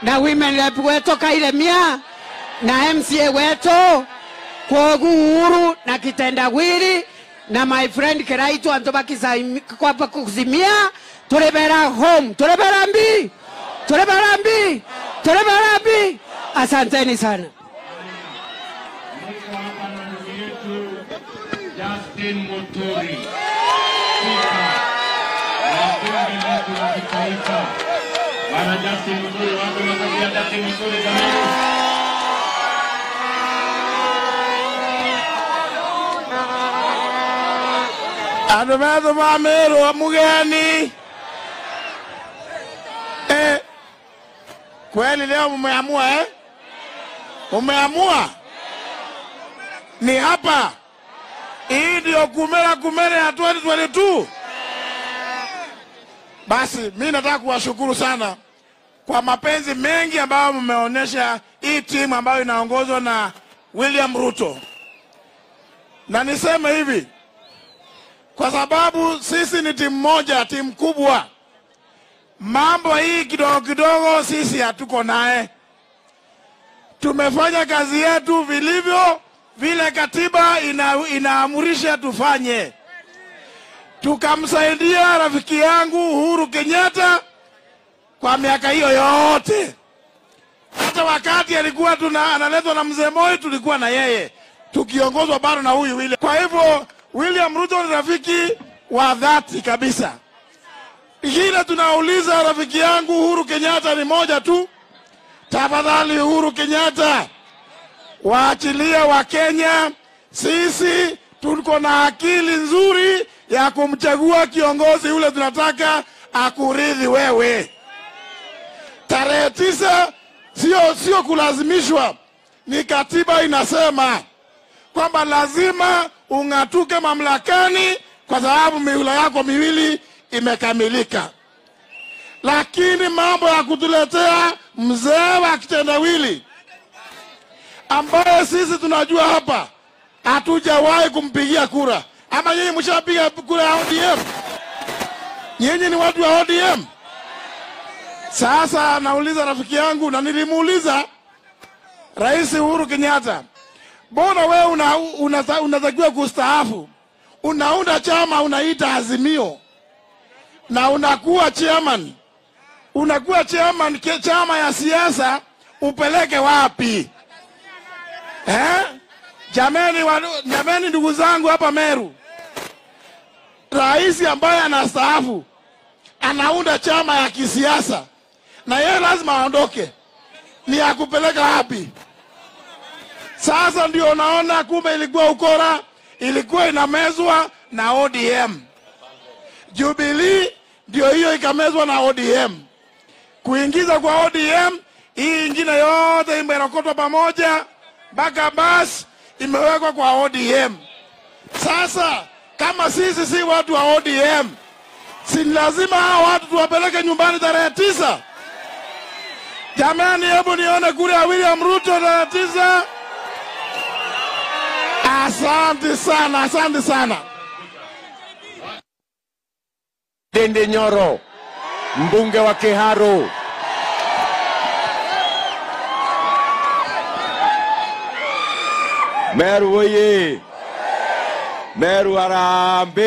na women rep wetu Kairemia na MCA wetu Kwogu Uhuru na kitendawili na my friend Kiraitu antu bakikwapa kuzimia tulibera home tulibera mbi tulibera mbi tulibera mbi asanteni sana Niko hapa na ndugu yetu Justin Muturi, spika wa bunge letu la kitaifa. Bwana Justin Muturi, watu wanatabia Justin Muturi jamani. Andũ metũmamĩrwo mugeni eh, kweli leo mumeamua eh? Mumeamua ni hapa, hii ndio kumera kumera ya 2022. Basi mi nataka kuwashukuru sana kwa mapenzi mengi ambayo mmeonyesha hii timu ambayo inaongozwa na William Ruto, na niseme hivi kwa sababu sisi ni timu moja, timu kubwa. Mambo hii kidogo kidogo sisi hatuko naye. Tumefanya kazi yetu vilivyo vile katiba ina, inaamurisha tufanye. Tukamsaidia rafiki yangu Uhuru Kenyatta kwa miaka hiyo yote, hata wakati alikuwa tuna analetwa na mzee Moi, tulikuwa na yeye tukiongozwa bado na huyu William. Kwa hivyo William Ruto ni rafiki wa dhati kabisa. Kile tunauliza rafiki yangu Uhuru Kenyatta ni moja tu, tafadhali Uhuru Kenyatta, waachilie wa Kenya. Sisi tuko na akili nzuri ya kumchagua kiongozi yule tunataka akuridhi wewe. Tarehe tisa sio sio kulazimishwa, ni katiba inasema kwamba lazima ung'atuke mamlakani kwa sababu mihula yako miwili imekamilika. Lakini mambo ya kutuletea mzee wa kitendawili ambaye sisi tunajua hapa hatujawahi kumpigia kura, ama nyinyi mshapiga kura ya ODM? Nyinyi ni watu wa ODM? Sasa nauliza rafiki yangu, na nilimuuliza Rais Uhuru Kenyatta, mbona wewe una, una, unatakiwa kustaafu, unaunda chama unaita Azimio na unakuwa chairman, unakuwa chairman ke- chama ya siasa, upeleke wapi eh? Jameni, wa, jameni ndugu zangu hapa Meru, rais ambaye anastaafu anaunda chama ya kisiasa na yeye lazima aondoke, ni ya kupeleka wapi? Sasa ndio naona kumbe ilikuwa ukora, ilikuwa inamezwa na ODM. Jubilee ndio hiyo ikamezwa na ODM, kuingiza kwa ODM. Hii ingine yote imerokotwa pamoja mpaka basi imewekwa kwa ODM. Sasa kama sisi si watu wa ODM, si ni lazima hao watu tuwapeleke nyumbani tarehe tisa? Jamani, hebu nione kura ya William Ruto tarehe tisa. Asante sana, asante sana. Dende Nyoro, mbunge wa Kiharu. Meru oye! Meru Harambee!